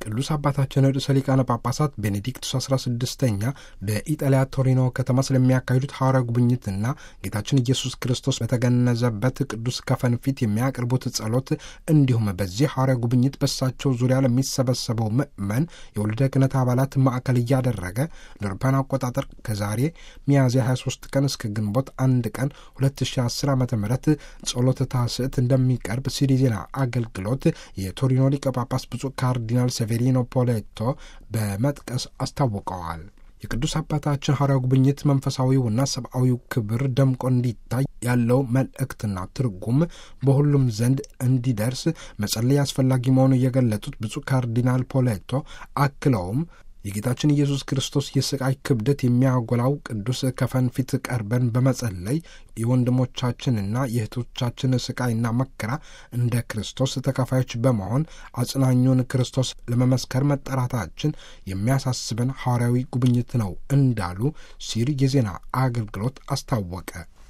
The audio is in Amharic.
ቅዱስ አባታችን ርዕሰ ሊቃነ ጳጳሳት ቤኔዲክቱስ 16ኛ በኢጣሊያ ቶሪኖ ከተማ ስለሚያካሂዱት ሐዋርያዊ ጉብኝትና ጌታችን ኢየሱስ ክርስቶስ በተገነዘበት ቅዱስ ከፈን ፊት የሚያቀርቡት ጸሎት እንዲሁም በዚህ ሐዋርያዊ ጉብኝት በሳቸው ዙሪያ ለሚሰበሰበው ምእመን የወልደ ክህነት አባላት ማዕከል እያደረገ ለአውሮፓውያን አቆጣጠር ከዛሬ ሚያዝያ 23 ቀን እስከ ግንቦት አንድ ቀን 2010 ዓ ም ጸሎተ ታስዕት እንደሚቀርብ ሲሪ ዜና አገልግሎት የቶሪኖ ሊቀ ጳጳስ ብፁዕ ካርዲናል ሴቬሪኖ ፖሌቶ በመጥቀስ አስታውቀዋል። የቅዱስ አባታችን ሐዋርያዊ ጉብኝት መንፈሳዊውና ሰብአዊው ክብር ደምቆ እንዲታይ ያለው መልእክትና ትርጉም በሁሉም ዘንድ እንዲደርስ መጸለይ አስፈላጊ መሆኑን የገለጡት ብፁዕ ካርዲናል ፖሌቶ አክለውም የጌታችን ኢየሱስ ክርስቶስ የስቃይ ክብደት የሚያጎላው ቅዱስ ከፈን ፊት ቀርበን በመጸለይ የወንድሞቻችንና የእህቶቻችን ስቃይና መከራ እንደ ክርስቶስ ተካፋዮች በመሆን አጽናኙን ክርስቶስ ለመመስከር መጠራታችን የሚያሳስበን ሐዋርያዊ ጉብኝት ነው እንዳሉ ሲል የዜና አገልግሎት አስታወቀ።